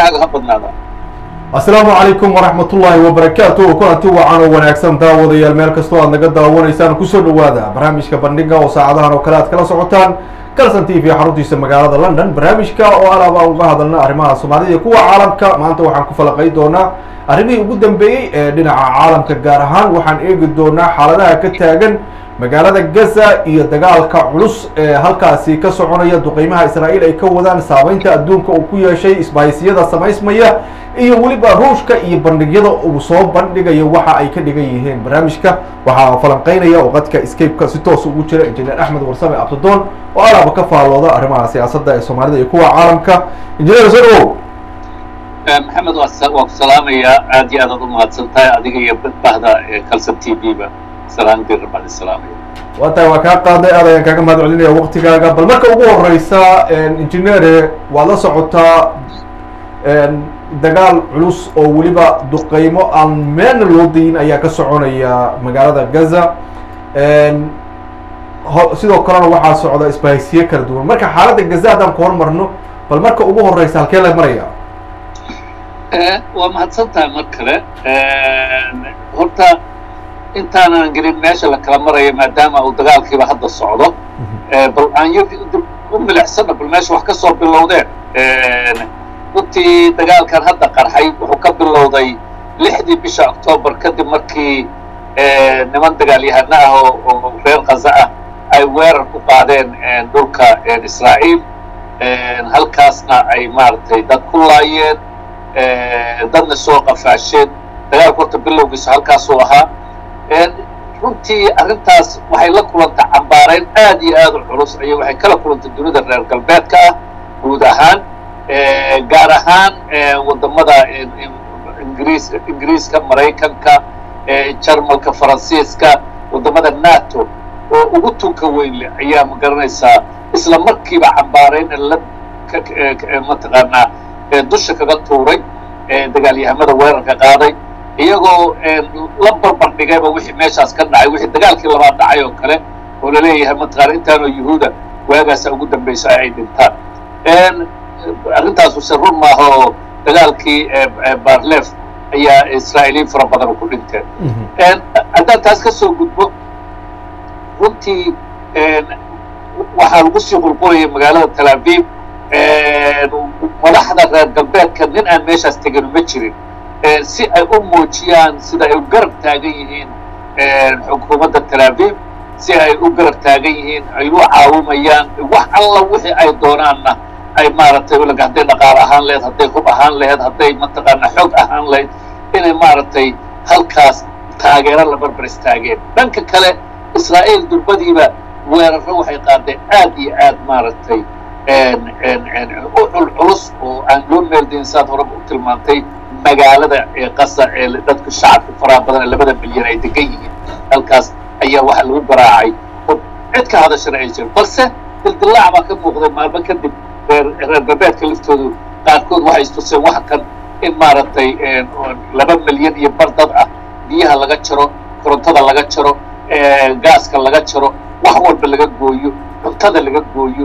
waktigaaga ha badnaada asalaamu calaykum waraxmat ullaahi wabarakaatu kulanti wacan oo wanaagsan daawadayaal meel kastoo aad naga daawanaysaan kusoo dhawaada barnaamijka bandhiga oo saacadahan oo kale aad kala socotaan calson t v xaruntiisa magaalada london barnaamijka oo alaab aan uga hadalna arrimaha soomaalida iyo kuwa caalamka maanta waxaan ku falaqay doonaa arrimihii ugu dambeeyey ee dhinaca caalamka gaar ahaan waxaan eegi doonaa xaaladaha ka taagan magaalada gaza iyo dagaalka culus ee halkaasi ka soconaya duqeymaha israa'iil ay ka wadaan saameynta adduunka uu ku yeeshay isbahaysiyada samaysmaya iyo weliba ruushka iyo bandhigyada uu soo bandhigayo waxa ay ka dhigan yihiin barnaamijka waxaa falanqeynaya oo qadka escape-ka si toos ugu jira injineer axmed warsame abdidoon oo alaaba ka faallooda arrimaha siyaasadda ee soomaalida iyo kuwa caalamka injineer soo dhawow maxamed waa ku salaamayaa aad iyo aad aad u mahadsan tahay adiga iyo bahda calson t v ba salaan dir baan isalaamaya waa tahay waa kaa qaaday aad ayaan kaaga mahad celinaya waktigaaga bal marka ugu horeysa injineere waad la socotaa dagaal culus oo weliba duqeymo aan meelna loo dayin ayaa ka soconaya magaalada gaza sidoo kalena waxaa socda isbahaysiye kala duwan marka xaaladda gaza haddaan ku hormarno bal marka ugu horeysa halkee la maraya waa mahadsan tahay mar kale horta intaanan gelin meesha la kala marayo maadaama uu dagaalkiiba hadda socdo bal aan y u milicsana bal meesha wax ka soo bilowdeen runtii dagaalkan hadda qarxay wuxuu ka bilowday lixdii bisha octoobar kadib markii niman dagaalyahano ah oo reer khaza ah ay weerar ku qaadeen dhulka israa'iil halkaasna ay maaragtay dad ku laayeen dadna soo qafaasheen dagaalka horta bilowgiisa halkaasuu ahaa runtii arrintaas waxay la kulantay cambaarayn aad iyo aad u culus ayay waxay kala kulantay dunida reer galbeedka ah guud ahaan gaar ahaan waddamada ingiriis ingiriiska maraykanka jarmalka faransiiska waddamada nato oo ugu tunka weyn leh ayaa ma garanaysaa isla markiiba cambaarayn la mataqaanaa dusha kaga tuuray dagaalyahamada weerarka qaaday iyagoo la barbar dhigayba wixii meeshaas ka dhacay wixii dagaalkii labaad dhacay oo kale oo laleeyahay mataqaana intaanoo yuhuuda waagaasa ugu dambaysa ay dhintaan arrintaasu se run maaha oo dagaalkii barlef ayaa israa'iiliin fara badan ku dhinteen haddaan taas ka soo gudbo runtii waxaa lagu sii qulqulayay magaalada tel aviv madaxda reer galbeedka nin aan meeshaas tegin ma jirin si ay u muujiyaan sida ay u garab taagan yihiin xukuumadda tel aviv si ay u garab taagan yihiin ay u caawimayaan wax alla wixii ay doonaanna ay maaragtay hadday dhaqaale ahaan laheyd hadday hub ahaan laheyd hadday mataqaana xoog ahaan lahayd inay maaragtay halkaas taageero la barbar istaageen dhanka kale israa'iil durbadiiba weerarro waxay qaadeen aad iyo aad maaragtay u culculus oo aan loo meeldayn saad horeba u tilmaantay magaalada ee qasa ee dadka shacabka faraha badan ee labada milyan ay degan yihiin halkaas ayaa waxa lagu garaacay oo cid ka hadashana ay jirin balse dildillaac baa ka muuqday maalmo kadib reer reer galbeedka laftoodu qaarkood waxay istuseen wax kan in maaragtay laba milyan iyo bar dad ah biyaha laga jaro korontada laga jaro gaaska laga jaro wax walba laga gooyo cuntada laga gooyo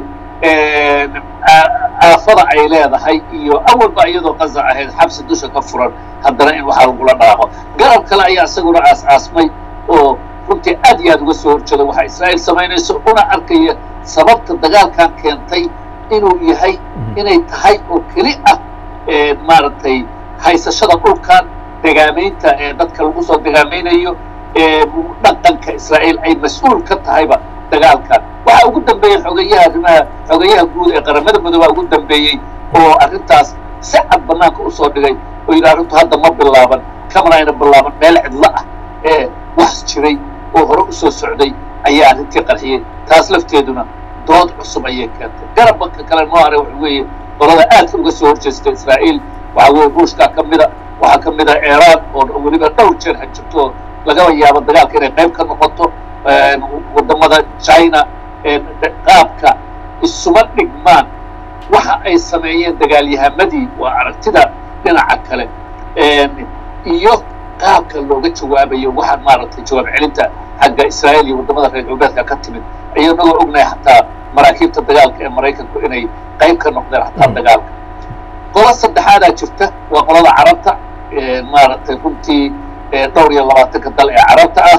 aafada ay leedahay iyo awalba iyadoo qaza ahayd xabsi dusha ka furan haddana in waxaa lagula dhaaqo garab kale ayaa isaguna aas-aasmay oo runtii aad iyo aad uga soo horjeeda waxa israa'iil samaynayso una arkaya sababta dagaalkan keentay inuu yahay inay tahay oo keli ah maaragtay haysashada dhulkan degaamaynta ee dadka lagu soo degaamaynayo dhaqanka israa'iil ay mas-uul ka tahayba dagaalkan waxaa ugu dambeeyey xogeyaha arrimaha xogeyaha guud ee qaramada midoobaa ugu dambeeyey oo arrintaas si cad banaanka usoo dhigay oo yidhi arrintu hadda ma bilaaban kamana ayna bilaaban meel cidlo ah ee wax jiray oo hore usoo socday ayaa arrintii qarxiyey taas lafteeduna dood cusub ayay keentay garabka kale noo hare waxa weeye qolada aadka uga soo horjeesta israa'iil waxaa weye ruushka ka mida waxaa ka mid a iiraan oo weliba dhowr jeer hajirto oo lagaba yaabo dagaalka inay qayb ka noqoto waddamada china qaabka isuma dhigmaan waxa ay sameeyeen dagaalyahamadii waa aragtida dhinaca kale iyo qaabka looga jawaabayo waxaan maaragtay jawaab celinta xagga israa'iil iyo waddamada reer galbeedka ka timid iyanagoo ognahay xataa maraakiibta dagaalka ee maraykanku inay qayb ka noqdeen xataa dagaalka qolo saddexaadaa jirta waa qolada carabta maaragtay runtii dhowr iyo labaatanka dal ee carabta ah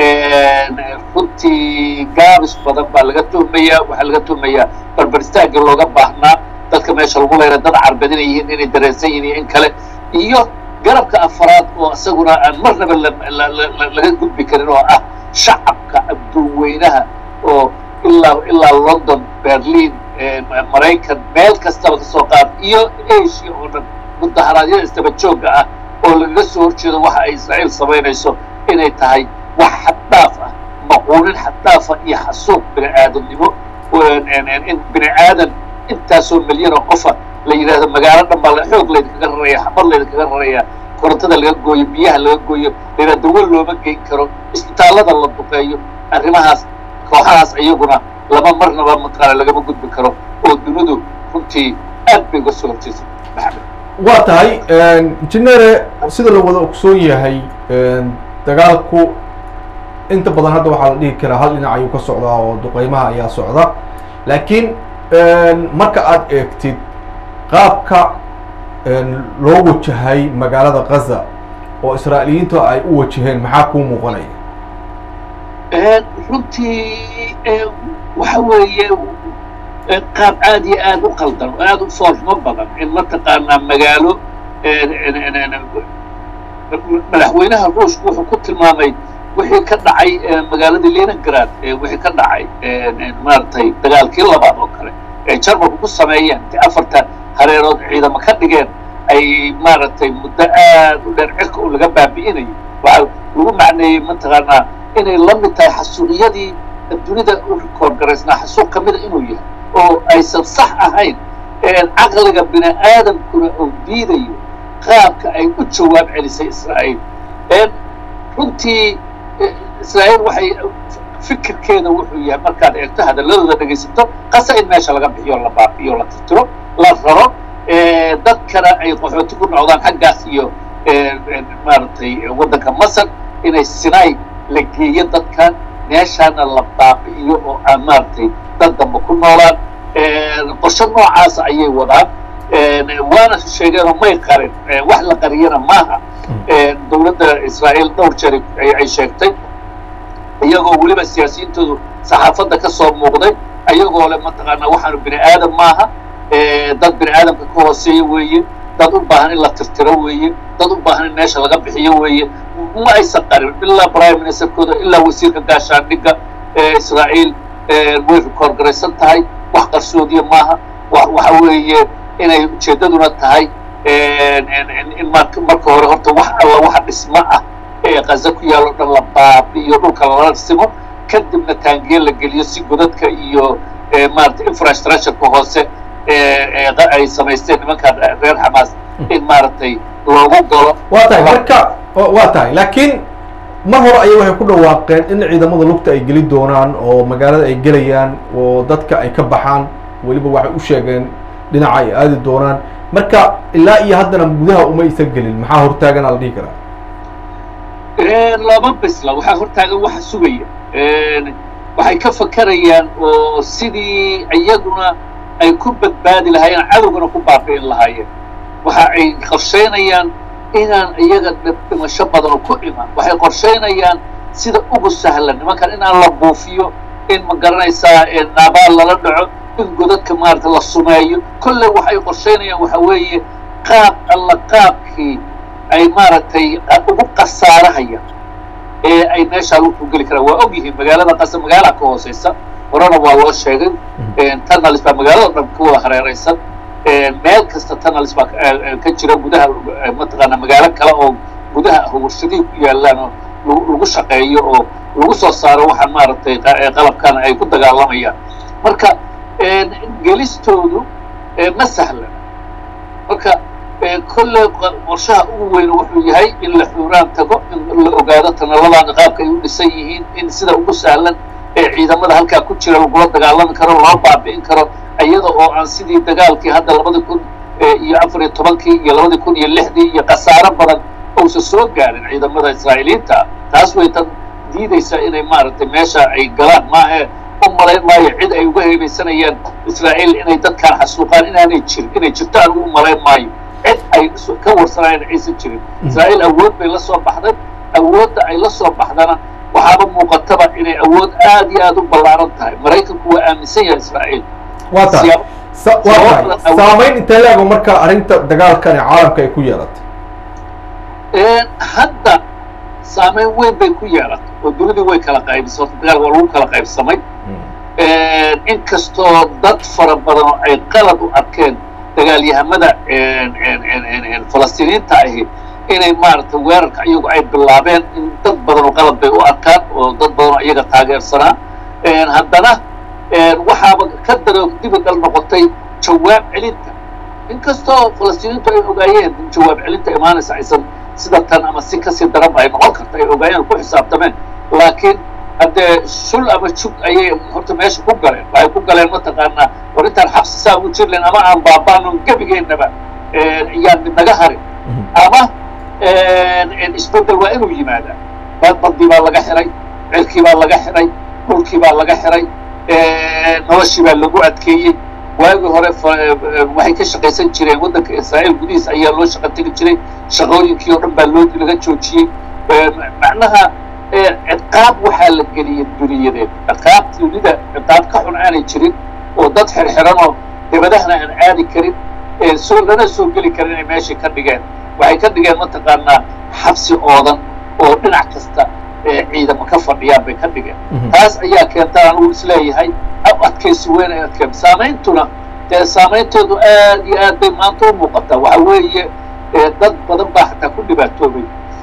runtii gaabis badan baa laga tuhmayaa waxaa laga tuhmayaa barbaristaaga looga baahnaa dadka meesha lagu leera dad carbeed inay yihiin inay dareensan yihiin iyo in kale iyo garabka afaraad oo isaguna aan marnaba laga gudbi karin oo ah shacabka adduunweynaha oo ilaa ilaa london berlin maraykan meel kastaba kasoo qaad iyo asia oo dhan mudaharaadyada isdaba joogga ah oo lagaga soo horjeedo waxa ay israa'iil samaynayso inay tahay wax xaddhaaf ah maquunin xaddaafa iyo xasuuq bini aadamnimo in bini aadan intaasoo milyan oo qofa la yidhaahdo magaalo dhan baa xoog laydinkaga raraya xamar laydinkaga raraya korontada laga gooyo biyaha laga gooyo layidhah dawo looma geyn karo isbitaallada la duqeeyo arrimahaas kooxahaas iyaguna lama marnaba mataqaana lagama gudbi karo oo dunidu runtii aad bay uga soo horjeysay maxamed waa tahay injineere sida la wada ogsoon yahay dagaalku inta badan hadda waxaa la dhihi karaa hal dhinac ayuu ka socdaa oo duqeymaha ayaa socda laakiin marka aad eegtid qaabka loo wajahay magaalada gaza oo israa'iiliyiintu ay u wajaheen maxaa kuu muuqanaya runtii waxa weeye qaab aad iyo aad u qaldan oo aad u foolxumo badan in mataqaanaa magaalo madaxweynaha ruushku wuxuu ku tilmaamay wixii ka dhacay magaaladii leningrad wixii ka dhacay maaragtay dagaalkii labaad oo kale ee jarmalku ku sameeyeen inti afarta hareerood ciidamo ka dhigeen ay maaragtay muddo aad u dheer cirka u laga baabi'inayo waxaa lagu macneeyey mataqaanaa inay la mid tahay xasuuqyadii dunida u rikoor garaysnaa xasuuq ka mida inuu yahay oo aysan sax ahayn caqliga bini aadamkuna oo diidayo qaabka ay u jawaab celisay israa'iil runtii israa'iil waxay fikirkeeda wuxuu yahay markaad eegto hadalladooda dhegaysato qasa in meesha laga bixiyo la baabiyo la tirtiro la raro dadkana ay qaxooti ku noqdaan xaggaas iyo maaragtay waddanka masar inay sinai la geeyo dadkan meeshaana la baabi'iyo oo aan maaragtay dad damba ku noolaan qorshe noocaasa ayay wadaan waana sheegeenoo may qarin wax la qariyana maaha dowladda israa'iil dhowr jeer ay sheegtay iyagoo weliba siyaasiyiintoodu saxaafadda ka soo muuqday ayagoo le mataqaanaa waxaanu bini aadam maaha dad bini aadamka ka hooseeya weeye dad u baahan in la tirtiro weeye dad u baahan in meesha laga bixiyo weeye ma aysan qarin ilaa prime ministerkooda ilaa wasiirka gaashaandhigga israa'iil way rikoor garaysan tahay wax qarsoodiya maaha waxa weeye inay ujeeddaduna tahay in marka hore horta wax alla waxa dhismo ah ee qaza ku yaalo dhan la baabi'iyo dhulka lala simo kadibna taangiye la geliyo si godadka iyo maarata infrastructureka hoose ay samaysteen nimanka reer xamaas in maaragtay loogu galo waa tahay marka waa tahay laakiin mar hore ayay waxay ku dhawaaqeen in ciidamada lugta ay geli doonaan oo magaalada ay gelayaan oo dadka ay ka baxaan weliba waxay u sheegeen dhinaca ay aadi doonaan marka ilaa iyo haddana gudaha uma aysan gelin maxaa hortaagana la dhihi karaa lama bisla waxaa hortaagan waxa sugaya waxay ka fakarayaan oo sidii iyaguna ay ku badbaadi lahaayeen cadowgana ku baabi'in lahaayeen waxa ay qorshaynayaan inaan iyaga dhimasho badan oo ku iman waxay qorshaynayaan sida ugu sahlan nimankan inaan la buufiyo in ma garanaysaa naabaal lala dhaco in godadka maarata la sumeeyo kolley waxay qorshaynayaan waxa weeye qaab alla qaabkii ay maaragtay ugu qasaarahayaan ee ay meeshaa lagu geli karaan waa og yihiin magaalada qasa magaalaha ka hooseysa horena waa loo sheegay tunnels baa magaalada dhan ku wada hareeraysan meel kasta tunnels baa ka jira gudaha mataqaana magaalo kale oo gudaha warshadihii ku yaalaan oo lagu shaqeeyo oo lagu soo saaro waxaan maaragtay qalabkan ay ku dagaalamayaan marka gelistoodu ma sahlan marka kolley qorshaha ugu weyn wuxuu yahay in la xuuraan tago in la ogaado tanalladan qaabka ay u dhisan yihiin in sida ugu sahlan ee ciidamada halkaa ku jira lagula dagaalami karo loo baabi'in karo iyada oo aan sidii dagaalkii hadda labadi kun iyo afar iyo tobankii iyo labadi kun iyo lixdii iyo khasaaro badan uusan soo gaarin ciidamada israa'iiliyiinta taas way tan diidaysaa inay maaragtay meesha ay galaan maahe u malayn maayo cid ay uga heebeysanayaan israa'iil inay dadkaan xasuuqaan inaanay jirin inay jirto aan ugu malayn maayo cid ay ka warsanayaan aysan jirin israa'iil awood bay la soo baxday awoodda ay la soo baxdana waxaaba muuqataba inay awood aad iyo aad u ballaaran tahay maraykanku waa aaminsan yahay israa'iil waa tahay waa tahay saamayn intee leego marka arrinta dagaalkani caalamka ay ku yeelatay hadda saamayn weyn bay ku yeelatay oo dunidii way kala qaybisay horta dagaalka waa lagu kala qaybsamay inkastoo dad fara badan oo ay qalad u arkeen dagaalyahamada falastiiniinta ahi inay maaragtay weerarka iyagu ay bilaabeen in dad badan oo qalad bay u arkaan oo dad badan oo iyaga taageersanaa haddana waxaaba ka daroog dibidhal noqotay jawaab celinta inkastoo falastiiniintu ay ogaayeen in jawaab celinta imaanaysa aysan sida tan ama si kasii daranba ay noqon karta ay ogaayeen ku xisaabtameen laakiin haddee shul ama jug ayay horta meesha ku galeen waxay ku galeen mataqaanaa war intaan xabsi saa ugu jirlen ama aan baabaanon gebigeennaba yaan mid naga harin ama isbeddel waa inuu yimaadaa badbadii baa laga xiray cirkii baa laga xiray dhulkii baa laga xiray noloshii baa lagu adkeeyey waagii hore waxay ka shaqaysan jireen waddanka israa'iil gudihiisa ayaa loo shaqo tegi jiray shaqooyinkii oo dhan baa loo laga joojiyey macnaha ciqaab waxaa la geliyey duniyadeed ciqaab dunida ciqaab ka xun aanay jirin oo dad xirxiranoo dibadahana aan aadi karin soo lana soo geli karin inay meeshii ka dhigeen waxay ka dhigeen mataqaanaa xabsi oodan oo dhinac kasta ciidamo ka fadhiyaan bay ka dhigeen taas ayaa keenta anugu isleeyahay adkaysi weyn ay adkeen saameyntuna dee saameyntoodu aad iyo aad bay maanta u muuqataa waxa weeye dad badan baa xataa ku dhibaatoobay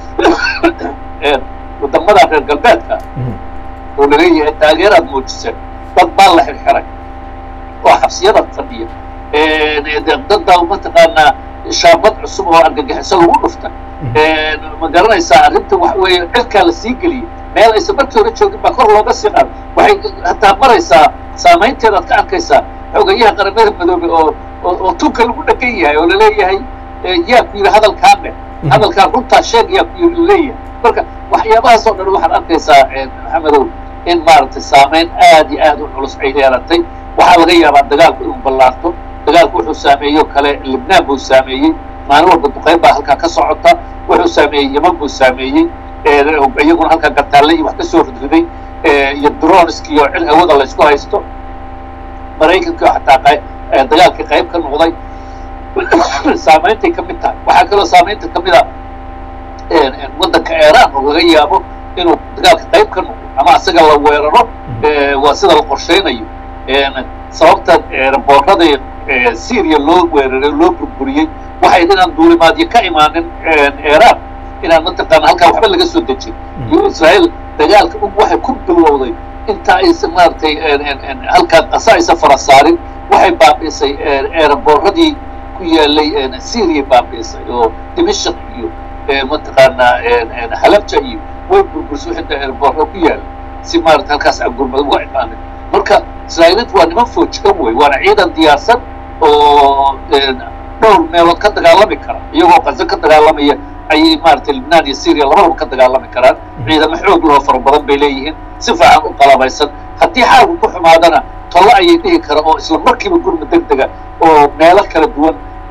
wadamada reer galbeedka oo laleeyahay taageeraad muujiseen dad baa la xirxiray oo xabsiyada fadhiya dadbaa mataqaanaa shaabad cusub oo argagixiso lagu dhuftay ma garanaysaa arrinta waxa weeye cirkaa la sii geliyey meel aysan markii hore joogin baa kor looga sii qaado waxay hataa maraysaa saamaynteedaad ka arkaysaa xogayaha qaramada madoobe oo oo tunka lagu dhagan yahay oo laleeyahay yaa ku yidhi hadalkaan dheh hadalkaan runtaa sheeg yaa ku yidhi laleeyahay marka waxyaabahaas oo dhan waxaad arkaysaa maxamedow in maaragtay saamayn aad iyo aad u culus ay yeelatay waxaa laga yaabaa dagaalku inuu ballaarto dagaalku wuxuu saameeyo kale libnaan buu saameeyey maalin walba duqayn baa halkaa ka socota wuxuu saameeyey yeman buu saameeyey iyaguna halkaa gartaalle iyo wax ka soo ridriday iyo dronski oo cil hawada laysku haysto maraykanka xataa dagaalkii qayb ka noqday saameyntay ka mid tahay waxaa kaloo saamaynta ka mid a waddanka iiraan oo laga yaabo inuu dagaalka qayb ka noqdo ama asaga la weeraro waa sida la qorshaynayo sababta boorradii syria loo weeraray loo burburiyey waxay inaan duulimaadyo ka imaanin iiraan inaan mataqaana halkaa waxba laga soo dejin iyo israa'iil dagaalka ug waxay ku bilowday inta aysan maaragtay halkaa qasa aysan fara saarin waxay baabi'isay eeraboorradii ku yaalay syria baabi'isay oo dimashaq iyo mataqaanaa halabja iyo way burbursay xita eeraboorro ku yaala si maarata halkaas aan gurmad uga imaanin marka israa'iiliintu waa niman foojigan wey waana ciidan diyaarsan oo dhowr meelood ka dagaalami kara iyagoo qaso ka dagaalamaya ayay maaragtay libnaan iyo syria labadaba ka dagaalami karaan ciidamo xoog lahoo fara badan bay leeyihiin si fiican u qalabaysan haddii xaalku ku xumaadana tollo ayay dhihi kara oo isla markiiba gurmud deg dega oo meelo kala duwan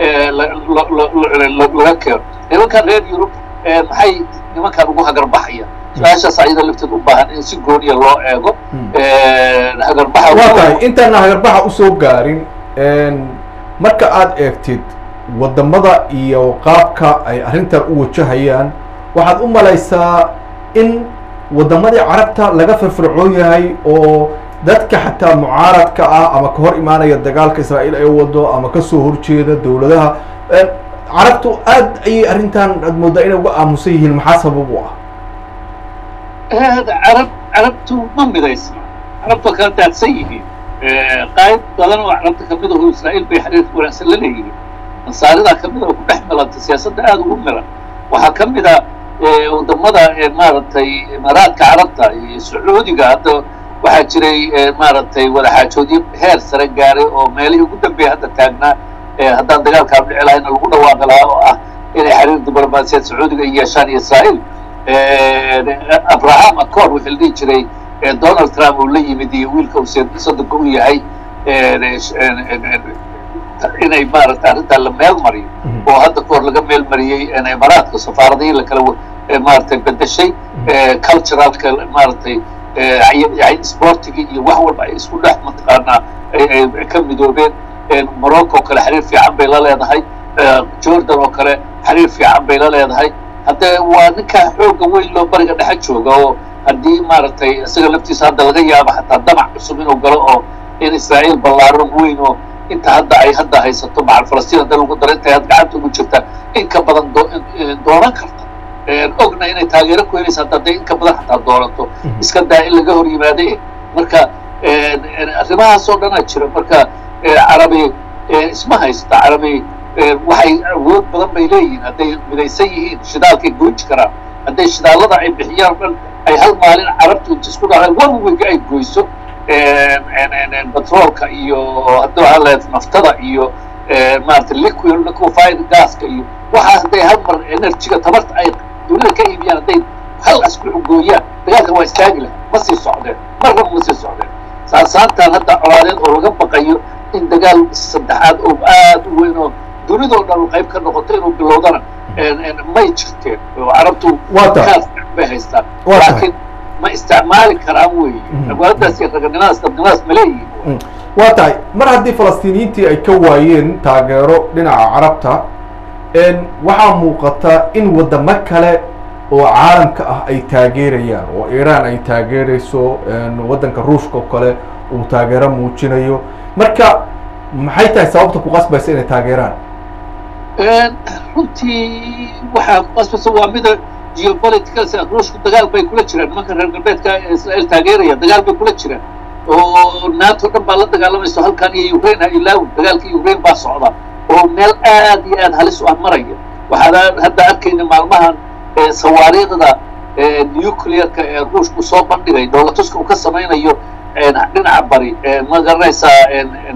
laga keeno nimankan reer yurub maxay nimankan ugu hagarbaxaya su-aashaas ayada lafteed u baahan in si gooniya loo eego hagarbaxa waa tahay intaana hagarbaxa usoo gaarin marka aad eegtid waddamada iyo qaabka ay arrintan u wajahayaan waxaad u malaysaa in waddamadii carabta laga firfircoon yahay oo dadka xataa mucaaradka ah ama ka hor imaanaya dagaalka israa'iil ay wado ama kasoo horjeeda dowladaha carabtu aad ayay arrintan aad mooddaa inay uga aamusan yihiin maxaa sabab u ah carab carabtu ma midaysna carabtu kala daadsan yihiin qayb badan oo carabta kamid aho israa'iil bay xiriirka wanaagsan la leeyihiin nasaaridaa kamid a oo ku dhex milanta siyaasadda aada ugu milan waxaa ka mid a wadamada maaragtay imaaraadka carabta iyo sacuudiga hadda waxaa jiray maaragtay wadaxaajoodyo heer sare gaaray oo meelihii ugu dambeeya hadda taagnaa haddaan dagaalkaa dhici lahayna lagu dhawaaqi lahaa oo ah inay xiriir diblomaasiyaed sacuudiga ay yeeshaan iyo israa'iil abraham accord wixii la dhihi jiray donald trump uu la yimid iyo wiilka uu soddonka u yahay inay maaragtay arrintaa la meel mariyo oo hadda kahor laga meel mariyey imaaraadka safaaradihii lakala maaragtay bedeshay culturalka maaragtay sportiga iyo wax walba ay isku dhex mataqaanaa ay ka midoobeen morocco oo kale xiriir fiican bay la leedahay jordan oo kale xiriir fiican bay la leedahay haddee waa ninka xoogga weyn loo bariga dhexe jooga oo haddii maaragtay isaga laftiisa hadda laga yaabo xataa damac cusub inuu galo oo in israa'iil ballaaran weyn oo inta hadda ay hadda haysato macal falastiin hadda lagu daro intay had gacanta ugu jirta in ka badan doonan karta ogna inay taageero ku helaysa hadda hadday in ka badan xataa doonato iska daa in laga hor yimaade marka arrimahaas oo dhanaa jira marka carabi isma haysta carabi waxay awood badan bay leeyihiin hadday midaysan yihiin shidaalkay gooji karaan hadday shidaallada ay bixiyaan o dhan ay hal maalin carabtu isku dhacay one week ay goyso batroolka iyo hadda waxaa leed naftada iyo maaragtay liquid liquefied gaska iyo waxaa hadday hal mar energyga tabarta ay dunida ka iibiyaan hadday hal asbuuc gooyaan dagaalka waa istaagi laha ma sii socdeen marnaba ma sii socdeen saasaantan hadda colaadeed oo laga baqayo in dagaal saddexaad oo aad u weyn oo dunidoo dhan qayb ka noqoto inuu bilowdana may jirteen oo carabtu bay haystaan laakiin ma isticmaali karaan weeye awaadaas iyo raganimadaas dadnimadaas ma leeyihin waa tahay mar haddii falastiiniyiintii ay ka waayeen taageero dhinaca carabta waxaa muuqata in waddamo kale oo caalamka ah ay taageerayaan oo iiraan ay taageerayso waddanka ruushka oo kale uu taageero muujinayo marka maxay tahay sababta ku qasbaysa inay taageeraan runtii waxaa ku qasbaysa waa mida geopolitical ruushku dagaal bay kula jiraan nimanka reer galbeedka israel taageeraya dagaal bay kula jiraan oo nato dhan baa la dagaalamayso halkan iyo ukraine ha ilaawi dagaalka ukraine baa socda oo meel aad iyo aad halis u ah maraya waxaan hadda arkayna maalmahan sawaariiqda nuclearka ee ruushku soo bandhigay dowlatuska uu ka samaynayo dhinaca bari ma garanaysaa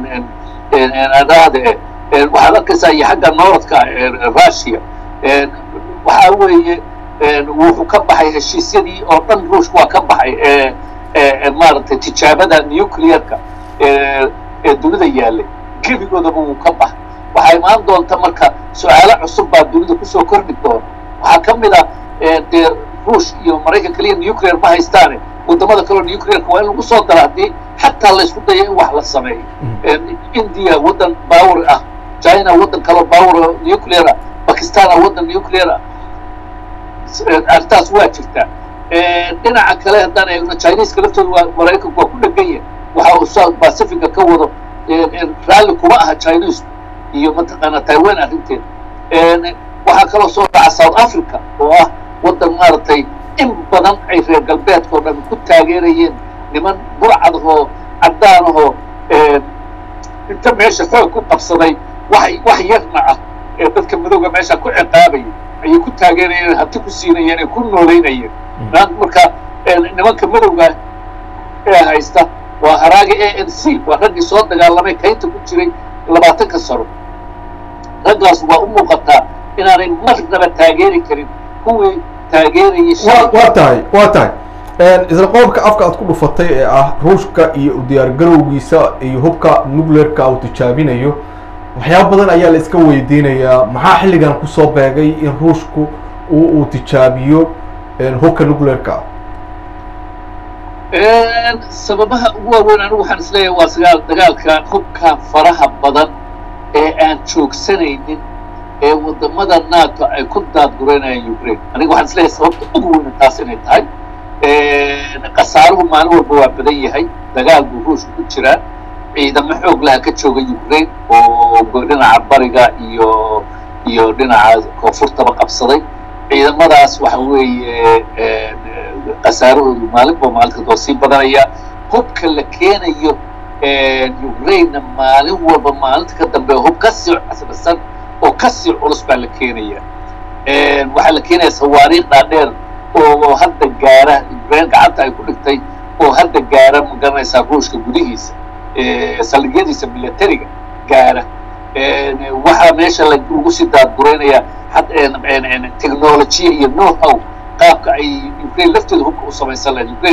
adaade waxaad arkaysaa iyo xagga norodka russia waxaa weeye wuxuu ka baxay heshiisyadii oo dhan ruushka waa ka baxay maaragtay tijaabada nuclearka ee dunida yaallay gebigoodaba wuu ka baxay waxaa imaan doonta marka su-aalo cusub baa dunida kusoo kordhi doona waxaa ka mid a dee ruush iyo maraykan keliya nuclear ma haystaane wadamada kaleo nuclearka waa in lagu soo dara haddii xataa laysku dayo in wax la sameeyo india waddan power ah china waddan kaleo power nuclear ah bakistana waddan nuclear ah arrintaas waa jirtaa dhinaca kale haddaan eegno chineska laftooda waa maraykanku waa ku dhegan yahay waxa uu south pacifica ka wado raalli kuma aha chinesku iyo mataqaanaa taiwan arrinteeda waxaa kaloo soo dhaca south africa oo ah waddan maaragtay in badan ay reer galbeedka oo dhan ku taageerayeen niman burcadahoo caddaanahoo inta meesha xoog ku qabsaday wax wax yarna ah ee dadka madowga meesha ku ciqaabayay ayay ku taageerayeen hanti ku siinayeen ay ku noolaynayeen marka nimanka madowga ee haysta waa haraaga a n c waa raggii soo dagaalamay kaynta ku jiray labaatanka sano raggaas waa u muuqataa inaanay marnaba taageeri karin kuwii taageerayay waa tahay waa tahay isla qodobka afka aad ku dhufatay ee ah ruushka iyo u diyaargarowgiisa iyo hubka nuclearka uu tijaabinayo waxyaaba badan ayaa la iska weydiinayaa maxaa xilligan kusoo beegay in ruushku uu uu tijaabiyo hubka nuclearka sababaha ugu waaweyn anigu waxaan isleeyahay waa sagaal dagaalkan hubka faraha badan ee aan joogsanaynin ee wadamada nato ay ku daadgureynayaan ukraine aniga waxaan isleeyahay sababta ugu weyna taas inay tahay khasaaruhu maalin walba waa badan yahay dagaal buu ruushka ku jiraa ciidamo xoog laha ka jooga ukraine oo dhinaca bariga iyo iyo dhinaca koonfurtaba qabsaday ciidamadaas waxa weeye khasaarahoodu maalinba maalinta waa sii badanaya hubka la keenayo ukrainena maalin walba maalinta ka dambe hub kasii casrisan oo kasii culus baa la keenaya waxaa la keenaya sawaariikh dhaadheer oo hadda gaara ukraine gacanta ay ku dhigtay oo hadda gaara ma garanaysaa ruushka gudihiisa saldhigyadiisa militariga gaara waxaa meesha lagu sii daadguraynaya technolojiya iyo know how qaabka ay ukraine lafteeda hubka u samaysan lahayd ukraine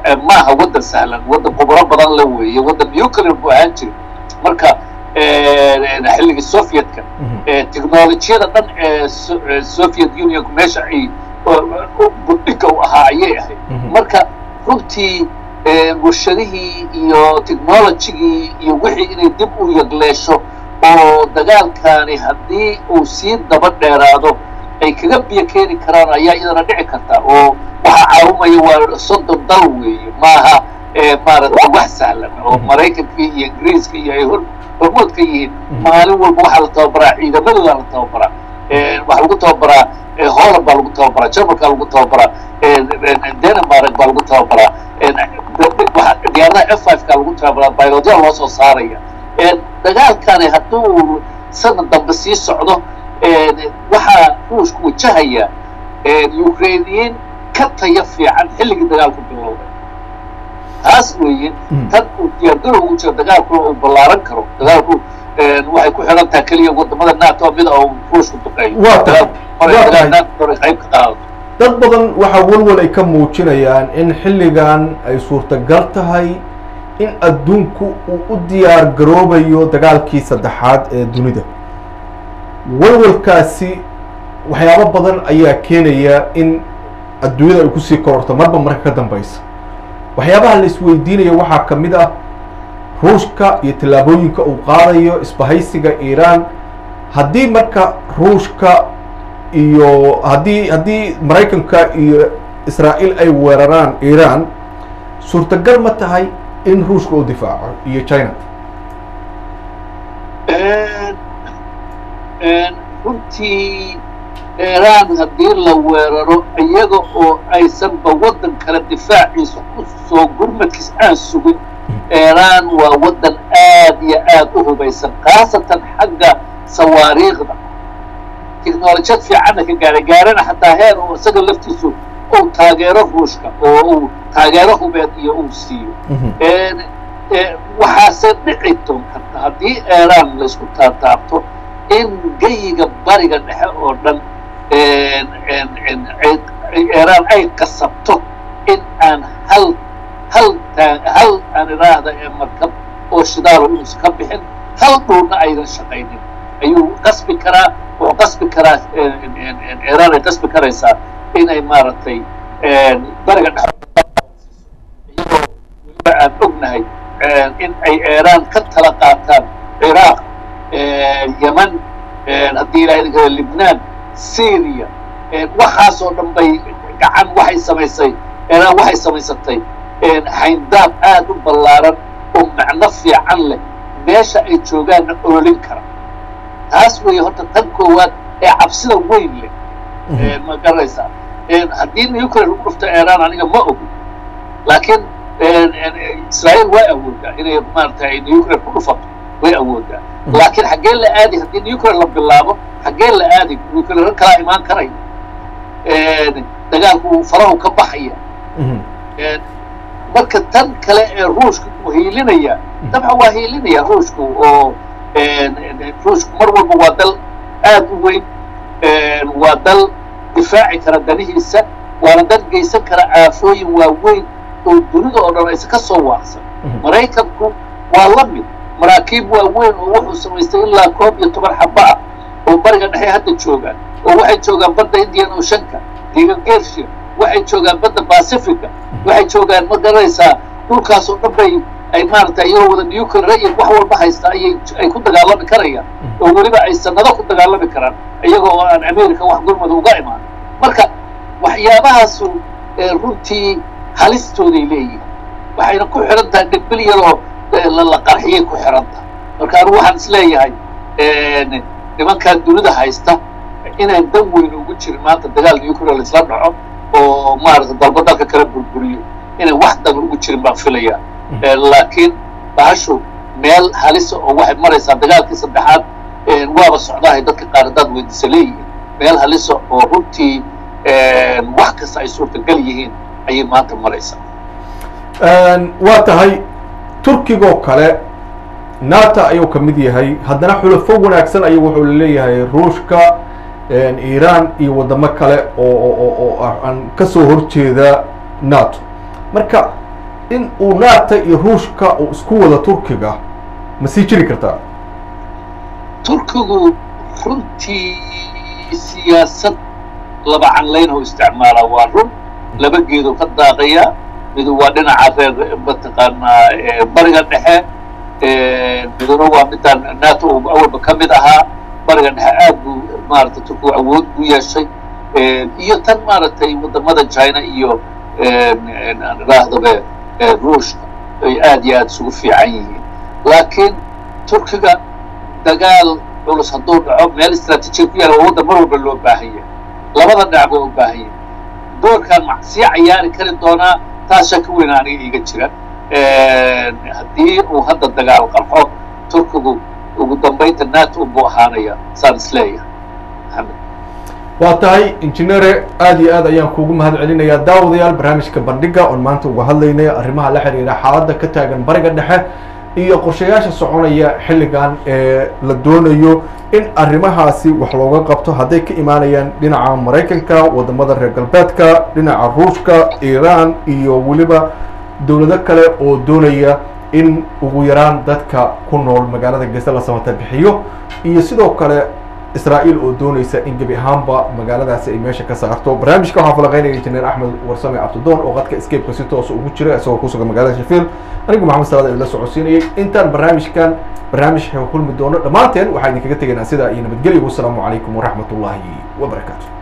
maaha waddan sahlan waddan khubro badan la weeye waddan nuclear buu ahaan jiray marka xilligii sovietka technolojiyada dhan ee soviet unionku meesha ay budhiga u ahaa ayay ahayd marka runtii warshadihii iyo technologigii iyo wixii inay dib u yagleesho oo dagaalkaani haddii uu sii daba dheeraado ay kaga biyo keeni karaan ayaa iyadana dhici karta oo waxaa caawimaya waa soddon dal weeye maaha maaragtay wax sahlan oo maraykankii iyo ingiriiska iyo ay hormood ka yihiin maalin walba waxaa la tababaraa ciidamadooda la tababaraa waxaa lagu tababaraa holland baa lagu tababaraa jarmalkaa lagu tababaraa denmark baa lagu tababaraa diyaaradaha f five kaa lagu tababaraa baylodya loo soo saaraya dagaalkani hadduu sanad dambe sii socdo waxaa ruushku wajahaya ukrainiyiin ka taya fiican xilligii dagaalku bilowday taas weeye tan uu diyaargarow ugu jiro dagaalkuna uu ballaaran karo dagaalku waxay ku xidhan tahay keliya wadamada nato mid oo ruushku duqeeyo qayb ka qaado dad badan waxaa walwal ay ka muujinayaan in xilligan ay suurtagal tahay in adduunku uu u diyaar garoobayo dagaalkii saddexaad ee dunida walwalkaasi waxyaabo badan ayaa keenaya in adduunyada ay kusii kororto marba marka ka dambaysa waxyaabaha la isweydiinaya waxaa ka mid ah ruushka iyo tallaabooyinka uu qaadayo isbahaysiga iiraan haddii marka ruushka iyo haddii haddii maraykanka iyo israa'iil ay weeraraan iiraan suurtagal ma tahay in ruushka uu difaaco iyo china runtii iiraan haddii la weeraro iyaga oo aysanba waddan kale difaaciisa ku soo gurmadkiis aan sugin iiraan waa waddan aad iyo aad u hubaysan khaasatan xagga sawaariikhda technolojiyad fiicanna ka gaara gaarana xataa heer oo isaga laftiisu uu taageero ruushka oo uu taageero hubeed iyo uu siiyo waxaase dhici doon karta haddii iiraan laysku taataabto in geyiga bariga dhexe oo dhan iiraan ay qasabto in aan hal hal hal aan idhaahda ee markab oo shidaalo inuusan ka bixin hal dhulna aydan shaqaynin ayuu qasbi karaa wuxuu qasbi karaa iiraan ay qasbi karaysaa inay maaragtay bariga dhexe iyadoo weliba aan ognahay in ay iiraan ka tala qaataan ciraaq yeman haddii ilaha idin kale libnaan syria waxaasoo dhan bay gacan waxay samaysay iiraan waxay samaysatay hayndaab aad u ballaaran oo macno fiican leh meesha ay joogaanna oolin kara taas weeye horta tan koowaad ee cabsida weyn leh ma garanaysaa haddii nuclear lagu dhufto iiraan aniga ma ogi laakiin israa'iil way awoodaa inay maaragtay nuclear ku dhufato way awoodaa laakiin xaggee la aadi haddii nuclear la bilaabo xaggee la aadi nuclear kalaa imaan karaya dagaalku farahu ka baxaya marka tan kale ee ruushka uu hiilinaya dabcan waa hiilinaya ruushku oo ruushku mar walba waa dal aad u weyn waa dal difaaci kara danihiisa waana dal geysan kara aafooyin waaweyn oo dunida oo dhan aysa ka soo waaqsan maraykanku waa la mid maraakiib waaweyn oo wuxuu samaystay ilaa koob iyo toban xaba ah oo bariga dhexe hadda joogaan oo waxay joogaan badda indian oceanka diga gershia waxay joogaan badda pacifica waxay joogaan ma garanaysaa dhulkaas oo dhan bay ay maaragtay iyagoo wada nuclear iyo wax walba haysta ayay ay ku dagaalami karayaan oo weliba ay sanado ku dagaalami karaan iyagoo oo aan america wax gurmada uga imaan marka waxyaabahaasu runtii halistooday leeyihin waxayna ku xidhan tahay dhibil iyadoo la qarxiyay ku xidhan tahay marka anigu waxaan is leeyahay nimankan dunida haysta inaan dan weyn ugu jirin maanta dagaal nuclear laisla dhaco oo maaragtay dalba dalka kala burburiyo inay wax dan ugu jirin baan filaya laakiin bahashu meel halisa oo waxay maraysaa dagaalkii saddexaad waaba socdaahay dadka qaar haddaad weydiisa leeyihiin meel halisa oo runtii wax kasta ay suurtagal yihiin ayay maanta maraysaa waa tahay turkigoo kale nato ayuu ka mid yahay haddana xulafo wanaagsan ayuu wuxuu leeyahay ruushka iiraan iyo waddamo kale oo oo aan ka soo horjeeda nato marka in uu naata iyo ruushka uu isku wada turkiga ma sii jiri kartaa turkigu runtii siyaasad laba canlayn oo isticmaala waa run laba geedoo ka daaqaya midu waa dhinaca reer mataqaanaa bariga dhexe miduna waa midaan nato uu awalba ka mid ahaa bariga dhexe aad buu maaragtay turkigu awood u yeeshay iyo tan maaragtay wadamada china iyo idhaahdabe ruushka ay aad iyo aad isugu fiican yihiin laakiin turkiga dagaal culus hadduu dhaco meel istraatiijiya ku yaala waa waddan mar walba loo baahan yahay labada dhinac baa u baahan yahay doorkaan ma sii cayaari kari doonaa taas shaki weyn aniga iiga jira haddii uu hadda dagaal qarxo turkigu ugu dambaynta nato unbuu ahaanaya saan isleeyahay maxamed waa tahay injineere aad iyo aad ayaan kuugu mahad celinayaa daawadayaal barnaamijka bandhiga oon maanta uga hadlaynay arrimaha la xiriira xaaladda ka taagan bariga dhexe iyo qorshayaasha soconaya xilligan ee la doonayo in arrimahaasi wax looga qabto hadday ka imaanayaan dhinaca maraykanka wadamada reer galbeedka dhinaca ruushka iiraan iyo weliba dowlado kale oo doonaya in ugu yaraan dadka ku nool magaalada geese la samata bixiyo iyo sidoo kale israa'iil oo doonaysa in gebi ahaanba magaaladaasi ay meesha ka saarto barnaamijka waxaa falaqeynaya injineer axmed warsame cabdidoon oo qadka escapeka si toosa ugu jira isagoo kusugan magaalada shafiil anigu maxamed salaad idinla socodsiinayay intaan barnaamijkan barnaamij kulmi doono dhammaanteen waxaa idinkaga tegaynaa sidaa iyo nabadgelyo wassalaamu calaykum waraxmat ullaahi wabarakaatu